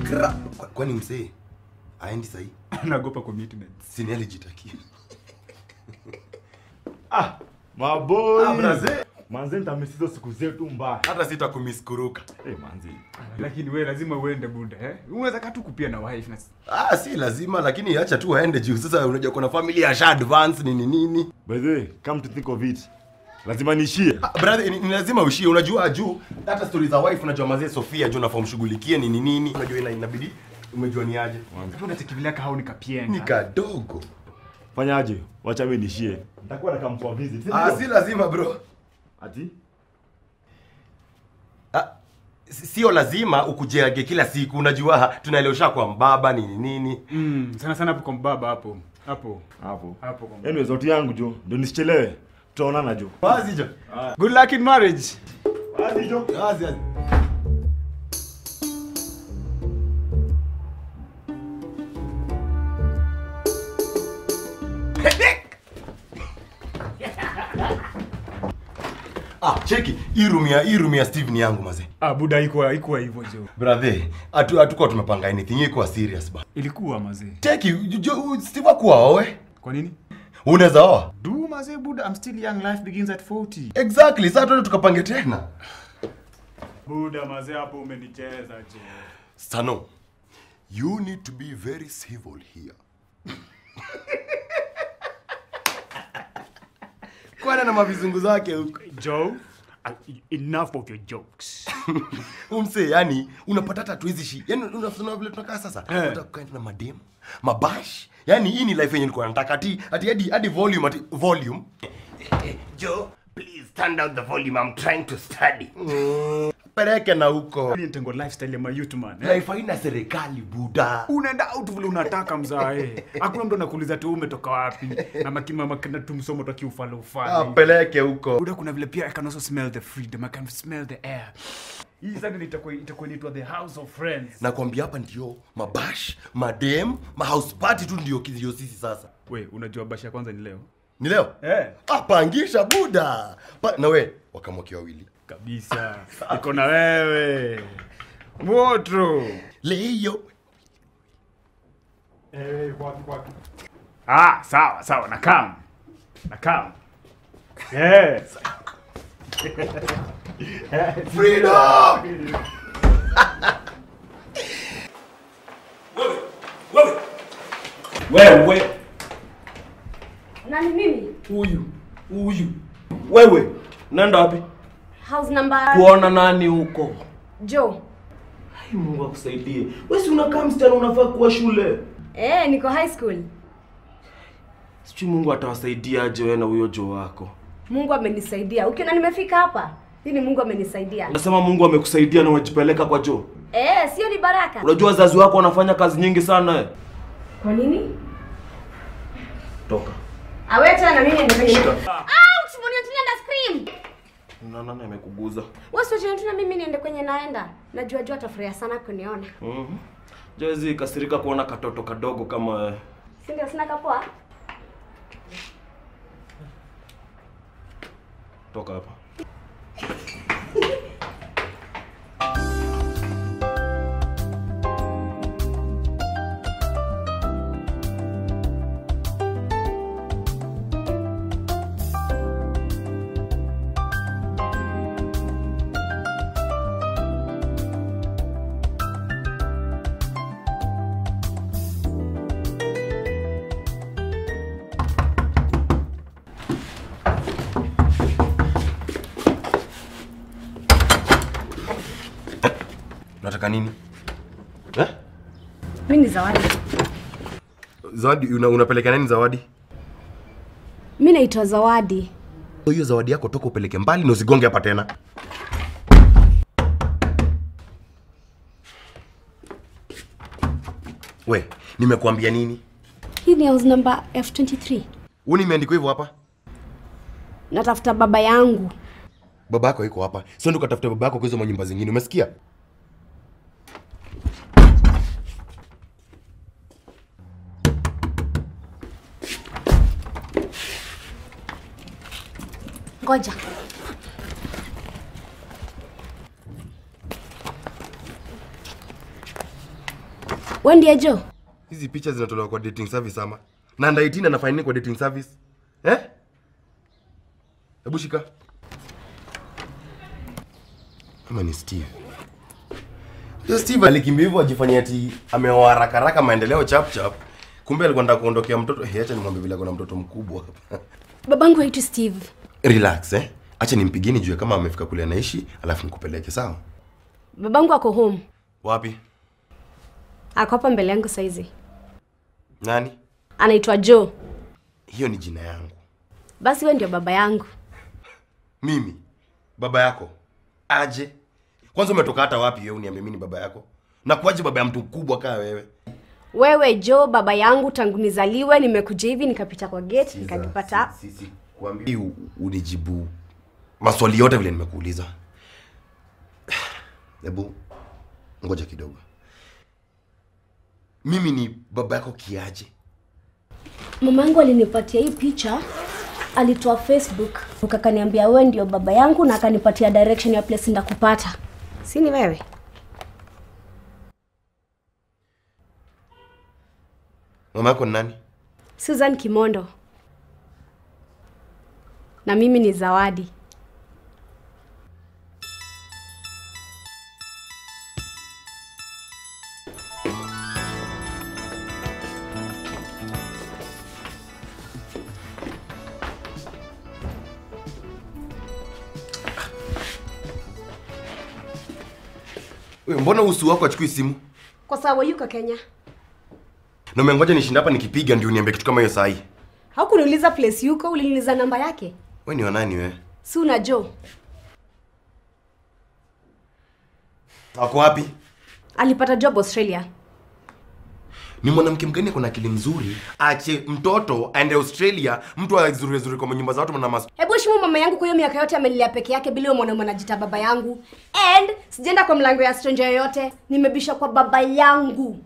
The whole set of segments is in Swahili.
Gra- Kwa- kwani msee aendi sahii naogopa commitments sini alijitakia Ah, maboy. Ah, braze. Manze nitamisizo siku zetu mbaya. hata sitakumiskuruka Eh, manze. lakini we lazima uende buda eh? unaweza kaa tu kupia na wife na ah, si lazima lakini acha tu aende juu sasa unajua kuna familia asha advance nini nini By the way, come to think of it. Lazima nishie. Ah, brother ni, ni lazima ushie unajua juu hata stori za wife unajua mazee sofia juu nafaa mshughulikie nini nini unajua ina, inabidi umejua ni aje unachekivilia kahau ni nikapienga kadogo Fanyaje? Wacha mimi nishie. Nitakuwa na come for a visit. si ah, ndio? si lazima bro Ati? ah, si- sio lazima ukujeage kila siku unajua ha, tunaelewesha kwa mbaba nini nini mm, sana sana hapo kwa mbaba hapo hapo Hapo. hapo kwa mbaba. Anyway, zote yangu jo. Ndio nisichelewe. Tutaonana jo. wazi jo good luck in marriage Wazi jo. wazi wazi ah cheki hii room ya hii room ya steve ni yangu mazee ah, buda ikuwa ikuwa hivyo jo brother hatu hatukuwa tumepanga anything ikuwa serious ba ilikuwa mazee cheki ju- ju- steve akuwa owe kwa nini unaweza oa do mazee buda i'm still young life begins at 40 exactly sasa tuende tukapange tena buda mazee hapo umenicheza je Sano, you need to be very civil here. Kwana na mavizungu zake huko. joe uh, enough of your jokes Umse, yani unapata hata tuwezi shi. Yani unaona vile tunakaa sasa. Eh. Unataka kukaenda na madem, mabash. Yani hii ni life yenye nilikuwa nataka ati ati hadi hadi volume ati volume. Joe, please stand down the volume. I'm trying to study. Mm. Peleke na huko. nitengo lifestyle ya mayouth man eh? Life haina serikali buda. unaenda out vile unataka mzae hakuna mtu anakuuliza tu umetoka wapi na makima makina tu msomo toki ufale Ah, ufale peleke huko. buda kuna vile pia i can also smell the freedom i can smell the air hii sasa itakuwa itakuwa inaitwa the house of friends nakwambia hapa ndio mabash madem mahouse party tu ndio ndio sisi sasa we unajua bashi ya kwanza ni leo ni leo eh ah, pangisha buda pa, na we wakamwaki wawili kabisa iko na wewe moto leyo ah sawa sawa nakam nakam yes freedom wewe Nani mimi? huyu huyu wewe naenda wapi House number kuona nani huko Joe. Ai, mungu akusaidie wewe si unakaa msichana unafaa kuwa shule Eh, niko high school. sijui mungu atawasaidia aje wewe na huyo joo wako Mungu amenisaidia. Ukiona nimefika hapa, hii ni Mungu amenisaidia. nasema mungu amekusaidia na umejipeleka kwa joo Eh, sio ni baraka. unajua wazazi wako wanafanya kazi nyingi sana eh. Kwa nini? toka Aweta na mimi niende kwenye. Shika. Ah, usimuone tu na scream. na nani amekuguza Wewe sio tu na mimi niende kwenye naenda. Najua jua atafurahia sana kuniona. Mhm. Jezi kasirika kuona katoto kadogo kama wewe. Si ndio sina kapoa? toka hapa unataka nini eh? Mimi ni Zawadi. zawadi una, unapeleka nani zawadi Mimi naitwa Zawadi. hiyo zawadi yako toka upeleke mbali na usigonge hapa tena we nimekuambia nini Hii ni house number F23. huu nimeandikwa hivyo hapa Natafuta baba yangu. baba yako iko hapa sio ndo katafuta baba yako kwa hizo manyumba zingine umesikia Ngoja. we ndiye jo hizi picha zinatolewa kwa dating service ama na under 18 anafanya nini kwa dating service eh hebu shika ama ni steve Yo, steve alikimbia hivyo ajifanyia ati ameoa haraka haraka maendeleo chap chap kumbe alikuwa nataka kuondokea mtoto hey, acha nimwambie vile kuna mtoto mkubwa babangu haitwi steve relax eh acha nimpigie nijue kama amefika kule anaishi alafu nikupeleke sawa babangu ako home wapi ako hapa mbele yangu saizi nani anaitwa joe hiyo ni jina yangu basi we ndio baba yangu mimi baba yako aje kwanza umetoka hata wapi wewe uniambie mimi ni baba yako na kuaje baba ya mtu mkubwa kaa wewe wewe jo baba yangu tangu nizaliwe nimekuja hivi nikapita kwa gate nikajipata Si- si- si- kuambia u- unijibu maswali yote vile nimekuuliza hebu ngoja kidogo mimi ni baba yako kiaje mama yangu alinipatia hii picha alitoa facebook akaniambia wewe ndio baba yangu na akanipatia direction ya place ndakupata si ni wewe mama yako ni nani susan kimondo na mimi ni zawadi Wewe, mbona usu wako achukui simu kwa sababu yuko kenya na umengoja nishinda hapa nikipiga ndio uniambie kitu kama hiyo sahi haukuniuliza place yuko uliniuliza namba yake we ni wanani wewe si una jo ako wapi alipata job australia ni mwanamke mgani ako na akili mzuri ache mtoto aende australia mtu azurezuri kwa nyumba za watu na mas hebu heshimu mama yangu kwa hiyo miaka yote amelilia peke yake bila huyo mwanaume anajita baba yangu and sijaenda kwa mlango ya stranger yoyote nimebisha kwa baba yangu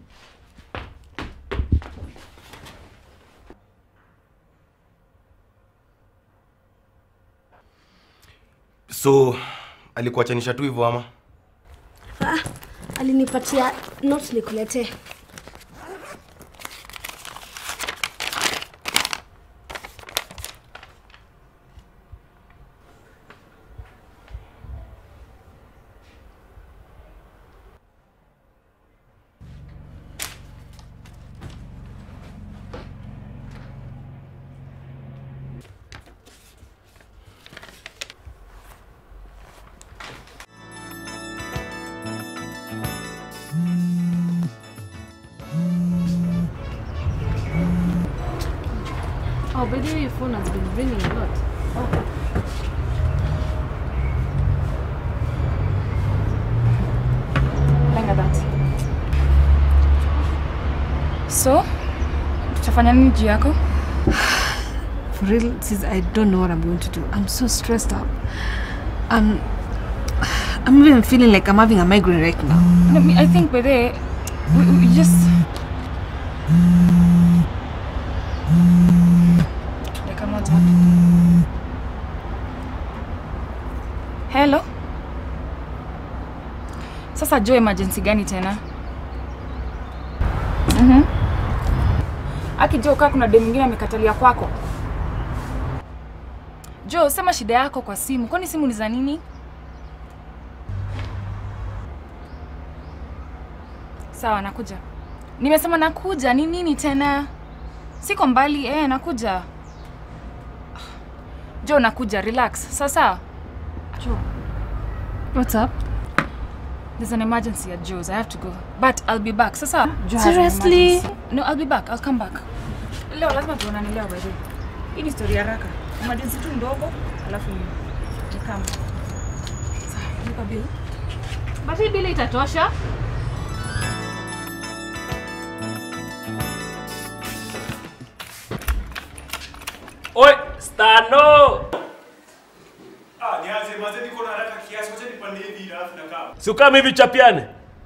so alikuachanisha tu hivyo ama ah, alinipatia note nikuletee Oh, by the way, your phone has been ringing a lot. Lenga that. So, tutafanya nini juu yako? For real, sis, I don't know what I'm going to do. I'm so stressed out. I'm, I'm even feeling like I'm having a migraine right now. No, me- I think by the we, we just dakika moja. Hello. Sasa Joe, emergency gani tena? Mhm. Aki Joe, kaa kuna demu mwingine amekatalia kwako. Joe, sema shida yako kwa simu. Kwani simu ni za nini? Sawa, nakuja. Nimesema nakuja. Ni nini tena? Siko mbali. Eh, nakuja. Jo, nakuja. Relax. Sasa. Jo, What's up? there's an emergency at Joe's. I have to go. But I'll be back. Sasa. Joe has an Seriously? emergency. No, I'll be back. I'll come back. Leo lazima tuonane leo by the way. Hii ni story ya haraka. Emergency tu ndogo, alafu ni ni kama. Sawa, lipa bill. But hii bill itatosha. Oi, Stano! Ah, nianze mazee niko na haraka kiasi, wacha nipande hivi alafu nakaa. Si ukame hivi chapiane.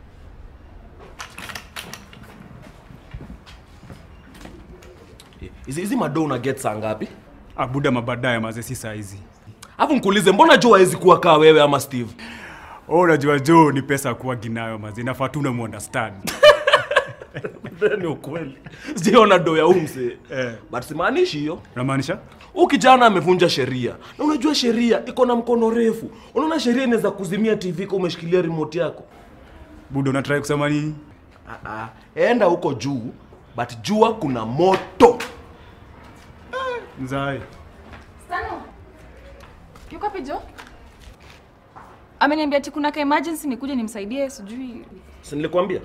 Hizi hizi madoo una get saa ngapi? Ah, buda mabadaye mazee si saa hizi. Alafu nikuulize mbona Joe hawezi kuwa kaa wewe ama Steve? Oh, unajua Joe ni pesa kuwa ginayo mazee. Nafaa tu unamuunderstand. ni ukweli sijaona do ya umse Eh. but simaanishi hiyo Unamaanisha? huu kijana amevunja sheria na unajua sheria iko na mkono refu unaona sheria inaweza kuzimia tv kwa umeshikilia remote yako Buda unatrai kusema nini? Ah, ah. enda huko juu but jua kuna moto Mzai. Stano. Yuko wapi Jo? Ameniambia ati kuna ka emergency nikuje nimsaidie sijui si nilikwambia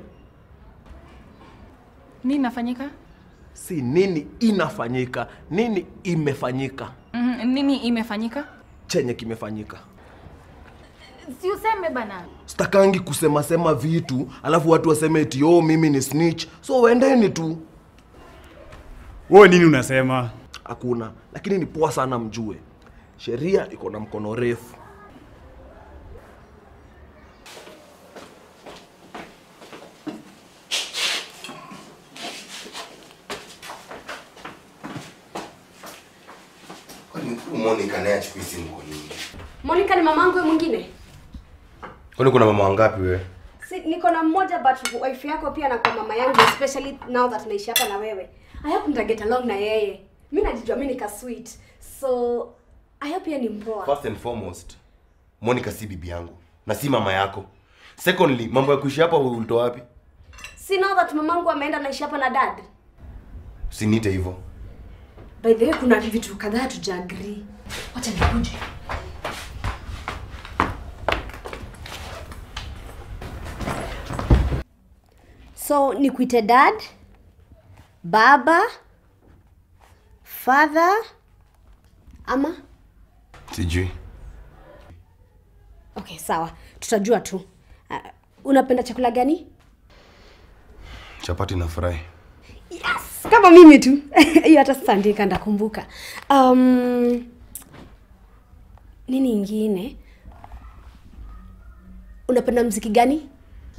nini nafanyika. si nini inafanyika nini imefanyika Mm, nini imefanyika? chenye kimefanyika Si useme bana. stakangi kusema sema vitu alafu watu waseme eti oh mimi ni snitch so wendeni tu Wewe nini unasema? hakuna lakini ni poa sana mjue sheria iko na mkono refu Kwani huyu Monica naye achukui simu kwa nini? Monica ni mamangu wewe mwingine? Kwani kuna mama wangapi wewe? Si, niko na mmoja but wife yako pia na kwa mama yangu especially now that naishi hapa na wewe. I hope nita get along na yeye. Mimi najijua mimi nika sweet. So I hope yeye ni mpoa. First and foremost, Monica si bibi yangu na si mama yako. Secondly, mambo ya kuishi hapa ulitoa wapi? Si now that mamangu ameenda naishi hapa na dad. Usiniite hivyo. By the way kuna vitu kadhaa tuja agree. Wacha nikuje. So nikuite dad, baba, father ama Sijui. okay sawa tutajua tu uh, unapenda chakula gani Chapati na fry. yes kama mimi tu hiyo hata sitaandika ndakumbuka um, nini ingine unapenda mziki gani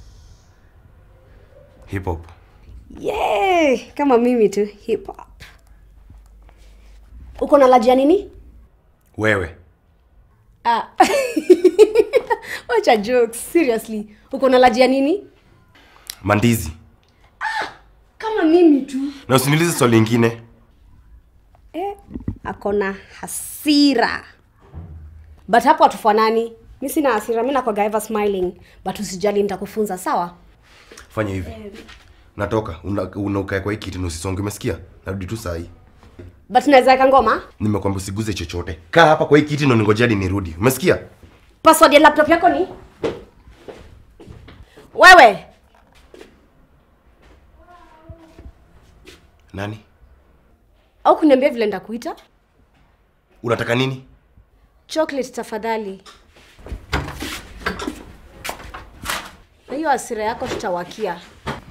Hip hop. yeah, kama mimi tu hip hop uko na laji ya nini Wewe. ah. wacha jokes seriously uko na laji ya nini Mandizi. kama mimi tu Na usiniulize swali lingine. eh, akona hasira but hapo hatufanani mi sina hasira mi nakwaga ever smiling but usijali nitakufunza sawa Fanya hivi. Natoka, una- unaukae kwa hii kiti na usisonge, umesikia? Narudi tu saa hii. but naweza weka ngoma Nimekwambia usiguze chochote. Kaa hapa kwa hii kiti na ningoje hadi nirudi. Umesikia? password ya laptop yako ni wewe Nani? au kuniambia vile ndakuita Unataka nini? chocolate tafadhali na hiyo hasira yako tutawakia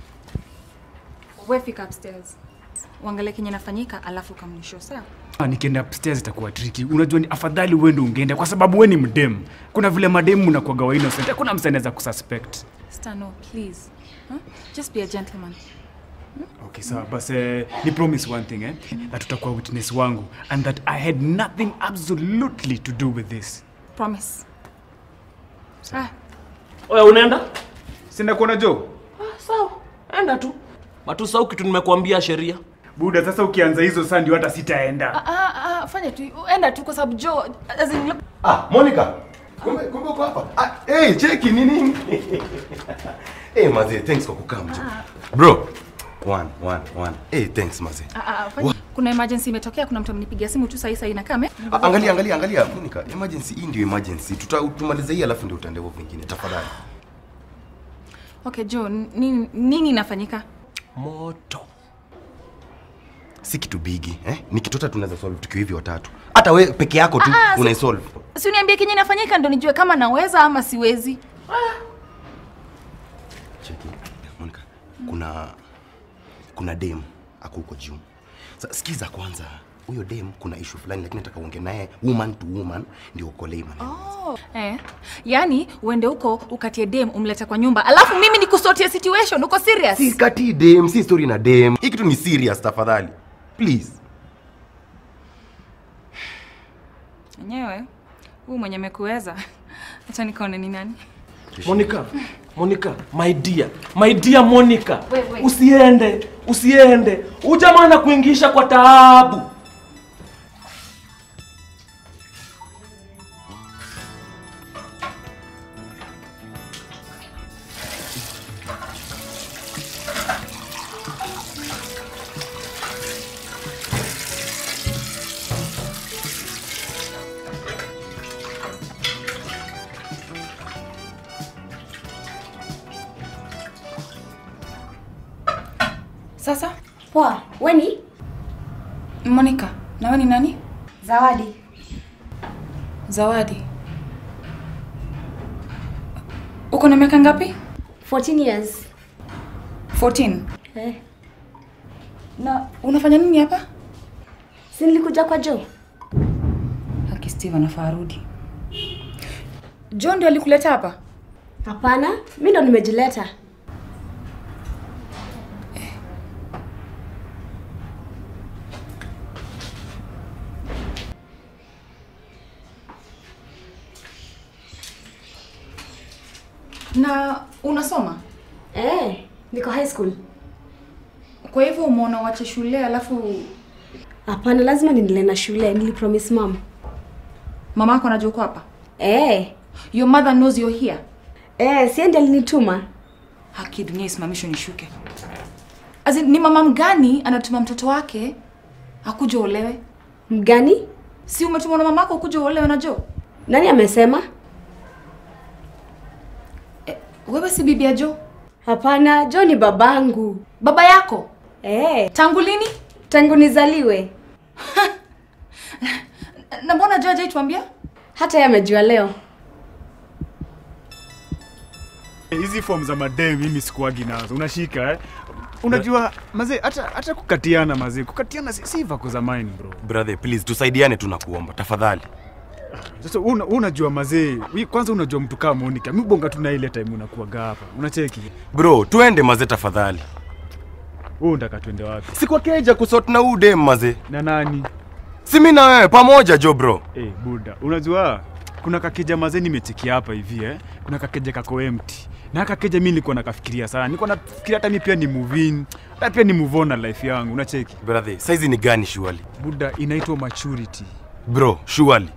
We fika upstairs. Uangalie kenye nafanyika alafu kamnisho sawa? Ah, nikienda upstairs itakuwa tricky. Unajua ni afadhali wewe ndio ungeenda kwa sababu wewe ni mdem. Kuna vile mademu mnakuwaga wa innocent. Hakuna mtu anaweza kususpect. Stano, please. Huh? Just be a gentleman. Okay, sawa. Basi eh, ni promise one thing eh, that utakuwa witness wangu and that I had nothing absolutely to do with this. Promise. Ah, oya unaenda Sina kuona Joe. ah, sawa enda tu matusau kitu nimekuambia sheria Buda, sasa ukianza hizo saa ndio hata sitaenda. ah, ah, fanya tu. Enda tu kwa sababu Joe, as in, look, Ah, Monica. Kumbe kumbe uko hapa. Ah, hey, cheki nini? hey, mazee, thanks kwa kukaa mjo. Bro. One, one, one. Hey, thanks mazee. ah, ah, fanya. Kuna emergency imetokea, kuna mtu amenipigia simu tu sahi sahi na kame. Ah, Angalia, angalia, angalia. Monica, emergency hii ndio emergency. Tuta tumalize hii alafu ndio utaenda huko vingine. Tafadhali. Okay, Joe, nini nini inafanyika? moto Si kitu bigi, eh? Ni kitu hata tunaweza solve tukiwa hivi watatu. Hata we peke yako tu Ah, ah, si- unaisolve. Si uniambie kenye inafanyika ndo nijue kama naweza ama siwezi. Cheki. Monica, kuna kuna dem ako huko juu. Sasa sikiza kwanza. Huyo dem kuna issue fulani lakini nataka uongee naye woman to woman ndio ukolee maneno. Eh, yani uende huko ukatie dem umlete kwa nyumba alafu mimi nikusotie situation uko serious Si kati dem, si story na dem. Hii kitu ni serious tafadhali. Please. enyewe huu mwenye mekuweza acha nikaone ni nani monica Monica, my dear, my dear Monica, Wait, wait. usiende, usiende. Ujamaa na kuingisha kwa taabu. Sasa Poa, weni? Monica, nawe ni nani? Zawadi. Zawadi. Uko na miaka ngapi? 14 years. 14. Eh. Na unafanya nini hapa? Si nilikuja kwa Joe. Haki Steve anafaa arudi. John ndio alikuleta hapa? Hapana, mi ndo nimejileta. Na unasoma? Eh, niko high school. Kwa hivyo umeona uache shule alafu Hapana, lazima niendelee na shule. Nilipromise mom. mama yako anajua uko hapa? Eh, Your mother knows you're here. eh, si ndiye alinituma. Haki dunia isimamishwe nishuke. As in, ni mama mgani anatuma mtoto wake akuja olewe? Mgani? Si umetumwa na mamako ukuja uolewe na Joe? Nani amesema? Wewe si bibi ya Joe? Hapana, Joe ni babangu. Baba yako? Eh, Tangu lini? tangu nizaliwe. Na mbona Joe hajaituambia? Hata yeye amejua leo. hizi form za madem mimi sikuagi nazo unashika eh? unajua mazee hata hata kukatiana mazee kukatiana si, si vako zamani bro brother please tusaidiane tunakuomba tafadhali sasa una, unajua mazee wi- kwanza unajua mtu kama Monica mi bonga tu na ile time unakuaga hapa unacheki bro tuende maze tafadhali wewe unataka twende wapi si kwa keja kusort na huu dem maze na nani si mi na wewe pamoja jo bro eh buda unajua kuna kakeja mazee nimechekia hapa hivi eh kuna kakeja kako empty na kakeja mi nilikuwa nakafikiria sana nilikuwa nafikiria hata mi pia ni move in hata pia ni move on na life yangu unacheki brother saizi ni gani shuali buda inaitwa maturity bro shuali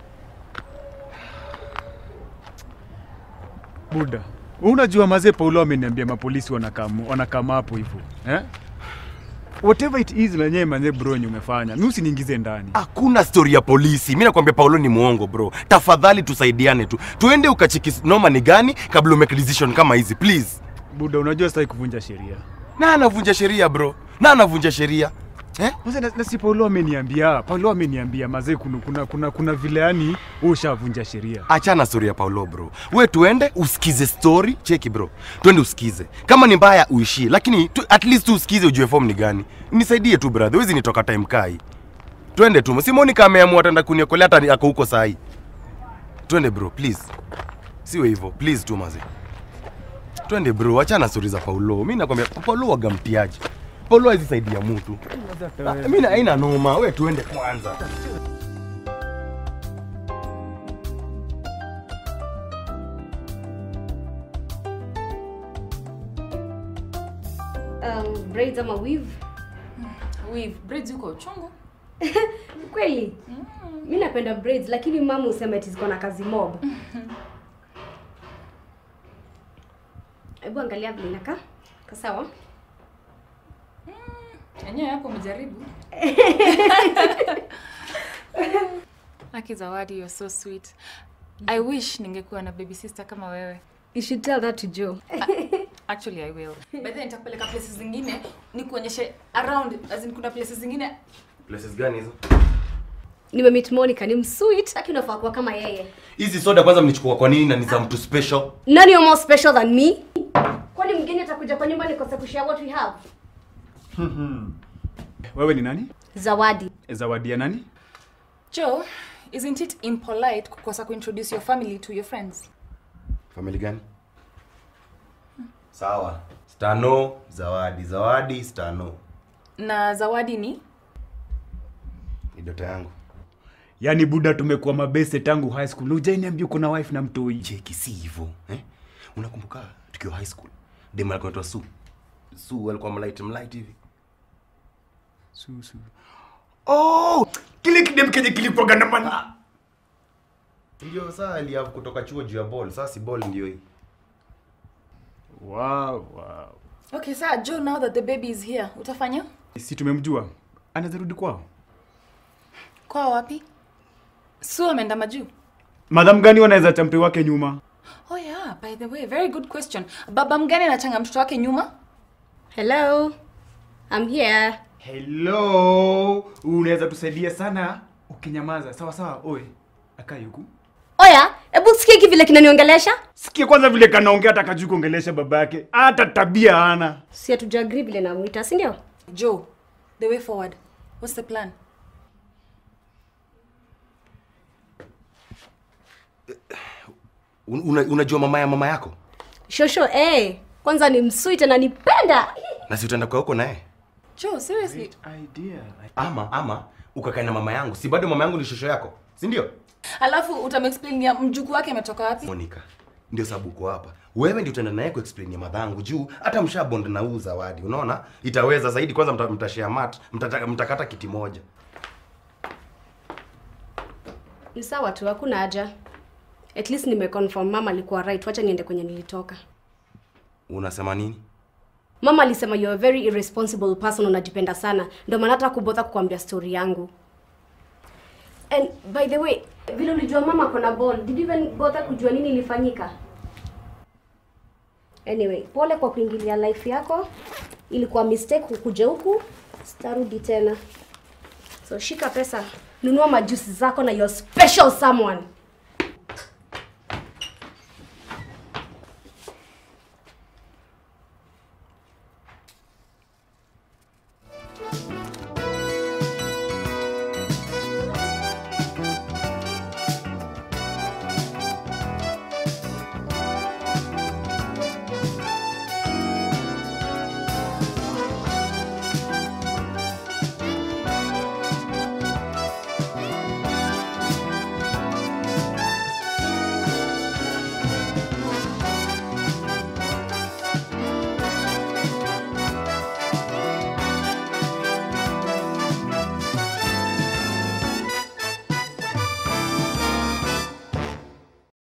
buda unajua mazee paulo ameniambia mapolisi wanakam wanakama hapo hivyo eh? whatever it is nanyewe manze bro yenye umefanya mi usiniingize ndani hakuna stori ya polisi mi nakwambia paulo ni mwongo bro tafadhali tusaidiane tu tuende ukachiki noma ni gani kabla umake decision kama hizi please buda unajua sitaki kuvunja sheria na anavunja sheria bro na anavunja sheria eh? Mazee, na, na si paulo ameniambia paulo ameniambia mazee kuna, kuna, kuna, kuna vile yani wewe ushavunja sheria achana stori ya paulo bro we tuende usikize story cheki bro twende usikize kama ni mbaya uishie lakini tu, at least tu usikize ujue form ni gani nisaidie tu brother wezi nitoka time kai twende tu si monica ameamua ataenda kuniokolea hata ako huko sahi twende bro please siwe hivyo please tu maze twende bro achana stori za paulo mi nakwambia paulo wagamtiaji paulo hawezi saidia mtu Ah, mi na- haina noma we tuende kwanza Um, braids ama weave? Weave, braids uko chungu. Kweli? Mi napenda braids lakini mama usema eti ziko na kazi mob. Hebu angalia vile inakaa. Ka sawa? Enyewe hapo umejaribu. Aki Zawadi, you're so sweet. I wish ningekuwa na baby sister kama wewe. You should tell that to Joe. Actually I will. By then nitakupeleka places zingine nikuonyeshe around as in kuna places zingine places gani hizo Nimemeet Monica, ni msweet, lakini unafaa kuwa kama yeye. hizi soda kwanza mlichukua kwa nini na ni za mtu special Nani you're more special than me? Kwani mgeni atakuja kwa nyumba nikose kushare what we have? wewe ni nani Zawadi. zawadi ya nani Joe, isn't it impolite kukosa kuintroduce your family to your friends? famili gani sawa stano zawadi zawadi stano Na Zawadi ni ni dota yangu yaani buda tumekuwa mabeste tangu high school ujainiambia uko na wife na mtoi cheki si hivyo eh? unakumbuka tukiwa high school dem alikuwa anaitwa su su alikuwa mlight mlight hivi Susu. Oh, kile kidem kenye kilikuwaga na mana. ndio saa aliavu kutoka chuo juu ya ball sasa si ball ndio hii Wow, wow. Okay, sir, Joe, now that the baby is here, utafanya? Si tumemjua. Anaweza rudi kwao. Kwa wapi? Su ameenda majuu. Madam gani wanaweza champe wake nyuma? Oh yeah, by the way, very good question. Baba mgani anachanga mtoto wake nyuma? Hello. I'm here. Hello. Unaweza tusaidia sana ukinyamaza. Sawa sawa. Oe. Akai huku. Oya, hebu sikia hiki vile kinaniongelesha. Sikia kwanza vile kanaongea hata kajui kuongelesha babake. Hata tabia hana. Si hatujagree vile namwita, si ndio? Joe, the way forward. What's the plan? Un- una, unajua mama ya mama yako Shosho, eh. Kwanza ni msweet na nipenda. na si utaenda kwa huko naye Joe, seriously? Idea. ama ama ukakae na mama yangu si bado mama yangu ni shosho yako si ndio Alafu utamexplainia mjukuu wake ametoka wapi? monica ndio sababu uko hapa wewe ndio utaenda naye kuexplain ya madhangu juu hata mshabond na huu zawadi unaona itaweza zaidi kwanza mta, mtashare mat mtata, mtakata kiti moja Ni sawa tu, hakuna haja. At least nimeconfirm mama alikuwa right. Wacha niende kwenye nilitoka. unasema nini Mama alisema you are a very irresponsible person, unajipenda sana. Ndio maana hata kubotha kukwambia story yangu. And by the way, vile ulijua mama kona ball, did you even bother kujua nini ilifanyika? Anyway, pole kwa kuingilia life yako. Ilikuwa mistake kukuja huku, sitarudi tena. So shika pesa, nunua majusi zako na your special someone.